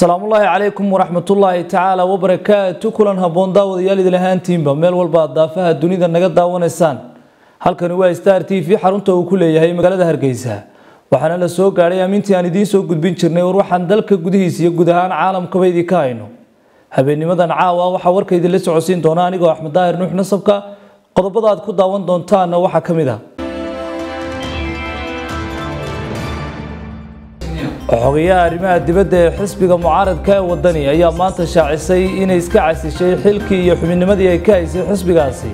salaamullaahi calaykum waraxmatullaahi tacaala wabarakaatu kulan habboon daawadayaal idin ahaantiinba meel walba aad daafaha dunida naga daawanaysaan halkani waa star t v xarunta uu ku leeyahay magaalada hargeysa waxaana la soo gaadhay amintii aan idiin soo gudbin jirnay war waxaan dalka gudihiisa iyo guud ahaan caalamkaba idinka hayno habeennimadan caawa waxaa warka idinla socodsiin doona anigoo axmed daahir nuux nasabka qodobada aad ku daawan doontaanna waxaa ka mid ah xogayaha arrimaha dibadda ee xisbiga mucaaradka ee wadani ayaa maanta shaacisay inay iska casishay xilkii iyo xubinnimadii ay ka haysay xisbigaasi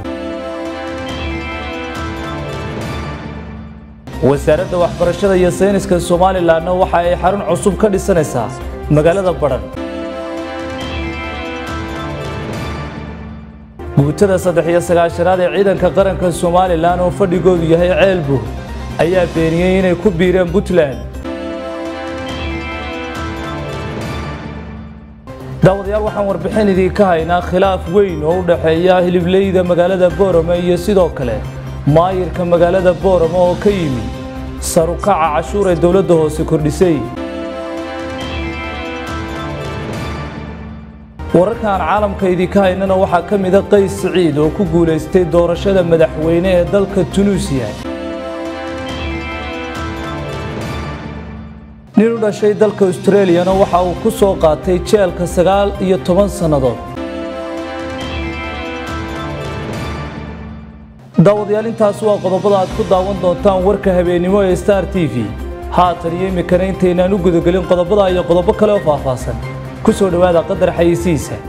wasaaradda waxbarashada iyo sayniska somalilanna waxa ay xarun cusub ka dhisanaysaa magaalada badhan guutada saddex iyo sagaashanaad ee ciidanka qaranka somalilan oo fadhigoodu yahay ceelbug ayaa beeniyey inay ku biireen puntland daawadayaal waxaan warbixin idinka haynaa khilaaf weyn oo u dhexeeya hilibleyda magaalada boorame iyo sidoo kale maayirka magaalada boorame oo ka yimi sarukaca cashuur ee dowladda hoose kordhisay wararkaan caalamka idinka haynana waxaa ka mida qays siciid oo ku guulaystay doorashada madaxweyne ee dalka tunuusiya nin u dhashay dalka australiyana waxa uu ku soo qaatay jeelka sagaal iyo toban sannadood daawadayaal intaas waa qodobada aad ku daawan doontaan warka habeennimo ee star t v haatan iyo imikana intaynaan u gudagelin qodobada iyo qodobo kale oo faahfaahsan ku soo dhowaada qadar xayisiisa